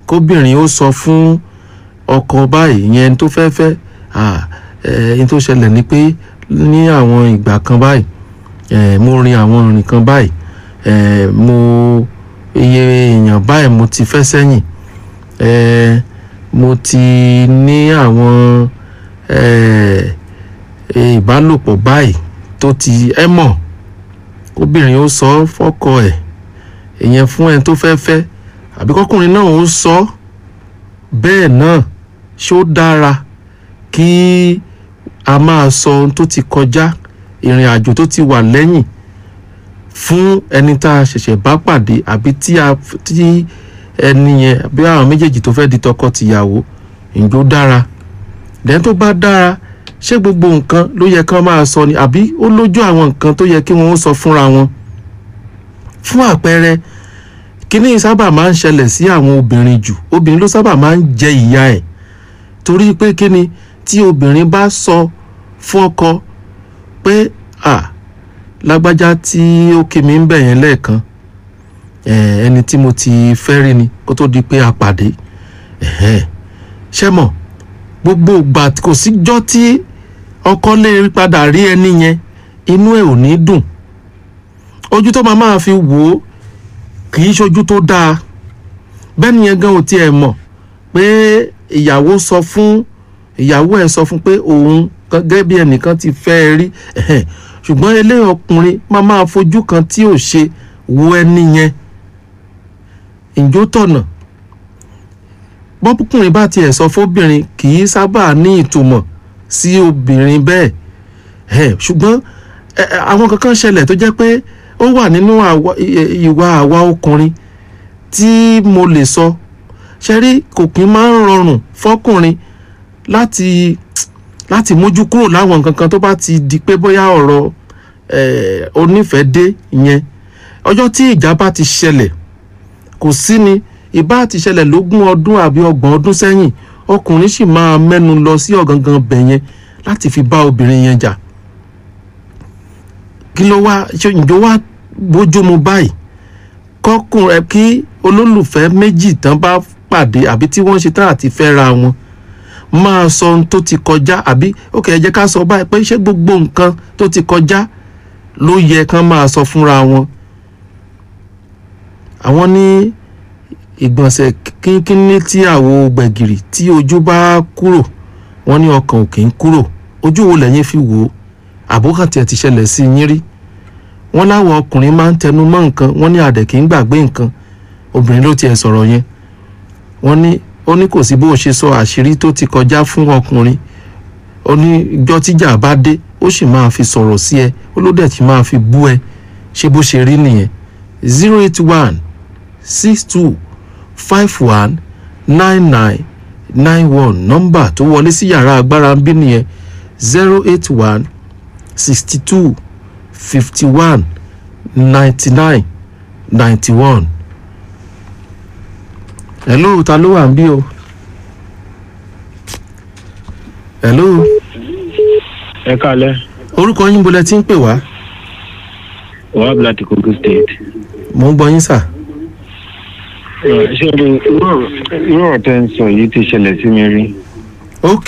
kóbìnrin ó sọ fún ọkọ báyìí ìyẹn tó fẹ́ fẹ́ ẹni tó ṣẹlẹ̀ ni pé ní àwọn ìgbà kan báyìí eh, mo rin àwọn ìrìn kan báyìí eh, mo iye èèyàn báyìí mo ti fẹ́ sẹ́yìn eh, mo ti ní àwọn eh, ìbálòpọ̀ báyìí tó ti ẹ mọ̀ kóbìnrin ó sọ fọ́kọ ẹ̀ ìyẹn fún ẹni tó fẹ́ fẹ́ àbí kọkùnrin náà ó sọ bẹ́ẹ̀ náà ṣó dára kí a máa sọ ohun tó ti kọjá ìrìn àjò tó ti wà lẹ́yìn fún ẹni tá a ṣẹ̀ṣẹ̀ bá pàdé àbí tí a tí ẹni yẹn bí àwọn méjèèjì tó fẹ́ di tọkọ-tìyàwó ìjó dára dẹ́n tó bá dára ṣé gbogbo nǹkan ló yẹ kán máa sọ ni àbí ó lójú àwọn nǹkan tó yẹ kí wọ́n ó sọ fúnra wọn fún àpẹẹrẹ kíní sábà máa ń ṣẹlẹ̀ sí àwọn obìnrin jù obìnrin ló sábà máa ń jẹ ìyà ẹ̀ torí pé kíni tí obìnrin bá sọ fún ọkọ pé à lágbájá tí ó kí mi ń bẹ̀ yẹn lẹ́ẹ̀kan ẹni tí mo ti fẹ́ rí ni kó tó di pé a pàdé ṣé mọ̀ gbogbo ìgbà kò síjọ́ tí ọkọ lè padà rí ẹni yẹn inú ẹ̀ ò ní dùn ojú tó máa máa fi wò ó kì í ṣojú tó dáa bẹ́ẹ̀ nìyẹn gan ò tiẹ̀ mọ̀ pé ìyàwó sọ fún ìyàwó ẹ̀ sọ fún pé òun gẹ́gẹ́ bí ẹnìkan ti fẹ́ ẹ rí ṣùgbọ́n eléyìí ọkùnrin máa máa fojú kan tí ò ṣe wo ẹni yẹn ìjó tọ̀nà bọ́kùnrin bá tiẹ̀ sọ fóbìnrin kì í sábà ní ìtumọ̀ sí obìnrin bẹ́ẹ̀ ṣùgbọ́n àwọn kankan ṣẹlẹ̀ tó jẹ́ pé ó wà nínú ìwà àwa ọkùnrin tí mo lè sọ ṣe rí kò kí máa ń rọrùn fọkùnrin láti láti mójú kúrò láwọn nǹkan kan tó bá ti di pé bóyá ọ̀rọ̀ onífẹ̀ẹ́ dé ìyẹn ọjọ́ tí ìjà bá ti ṣẹlẹ̀ kò sí ni ìbá ti ṣẹlẹ̀ lógún ọdún àbí ọgbọ̀n ọdún sẹ́yìn ọkùnrin sì máa mẹ́nu lọ sí ọ̀gangan bẹ̀ yẹn láti fi bá obìnrin yẹn jà kí ló wá ǹjọ́ wá bójú mu báyìí kọkùnrin kí olólùfẹ́ méjì tán bá pàdé àbí tí wọ́n ṣe tán àti fẹ́ra wọn máa sọ ohun tó ti kọjá àbí ókè ẹ jẹ́ ká sọ báyìí pé ṣé gbogbo nǹkan tó ti kọjá ló yẹ kán máa sọ fúnra wọn. àwọn ní ìgbọ̀nsẹ̀ kínkínní tí àwo gbẹ̀gìrì tí ojú bá kúrò wọ́n ní ọkàn ò kì í kúrò ojú wo lẹ́yìn fi wò ó àbókàntì ẹ̀ ti ṣẹlẹ̀ sí yín rí wọ́n láwọn ọkùnrin máa ń tẹnu mọ́ nǹkan wọ́n ní àdẹ̀ kì í gbàgbé nǹkan obìnrin ló tiẹ̀ sọ̀rọ̀ yẹn wọ́n ní ó ní kò sí bó ṣe sọ àṣírí tó ti kọjá fún ọkùnrin ó ní ìjọ́ tíjà bá dé ó sì máa fi sọ̀rọ̀ sí ẹ ó ló dẹ̀ ti máa fi bú ẹ ṣé bó ṣe rí nìyẹn zero eight one six two five one nine nine nine one nọ́mbà tó wọlé sí yàrá agbára ń bí nìyẹn zero eight one sixty two fifty one ninety nine ninety one hello ta ló wà ń bí o hello ẹ kálẹ́ orúkọ yín bolẹ tí ń pè wá wahab láti kogi state. mò ń gbọ́ yín sà. ṣé o irú ọ̀rọ̀ tẹ́ ń sọ yìí ti ṣẹlẹ̀ sí mi rí. ok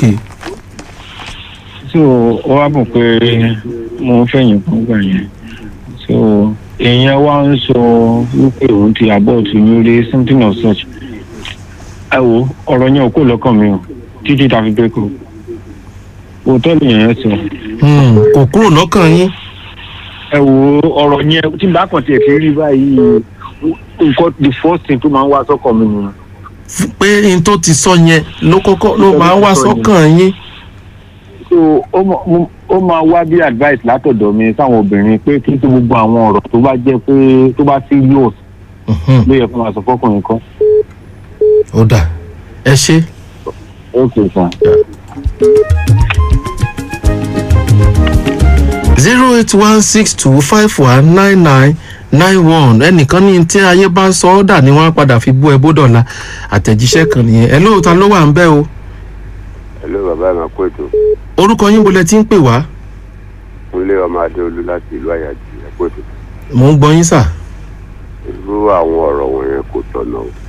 so ó wá bọ̀ pé mo ń fẹ̀yìn kan gbà yẹn so èèyàn wá ń sọ wípé òun ti abort mi rí something of such. ẹ wo ọ̀rọ̀ yẹn ò kó lọ́kàn mi o títí ta fi break up òótọ́ nìyẹn yẹn sọ. Hmm, kò kúrò lọ́kàn yín ẹ wo ọ̀rọ̀ yẹn tí n bá kàn tiẹ̀ fi rí báyìí nǹkan the first thing tó máa ń wá sọ́kàn mi nìyẹn. F- pé n tó ti sọ yẹn ló kọ́kọ́ ló máa ń wá sọ́kàn yín so ó ma- mo- ó máa wá bí advice látọ̀dọ̀ mi sáwọn obìnrin pé kí n tó gbogbo àwọn ọ̀rọ̀ tó bá jẹ́ pé tó bá serious Mhm, ló yẹ kó máa sọ fọ́kùnrin kan. ó dà ẹ ṣe. ok sir. zero eight one six two five one nine nine nine one ẹnìkan ní tí ayé bá ń sọ ọ́ dà ní wọ́n á padà fi bú ẹ bódọ̀la àtẹ̀jíṣẹ́ kan nìyẹn ẹ lóòótọ́ ló wà ń bẹ́ o Hello bàbá mi kó ètò orúkọ yín bolẹ̀ tí ń pè wá kúnlé ọmọ adéolú láti ìlú àyàjì ẹ̀kọ́ ètò mò ń gbọ́ yín sà irú àwọn ọ̀rọ̀ wọ̀nyẹn kò tọ̀nà o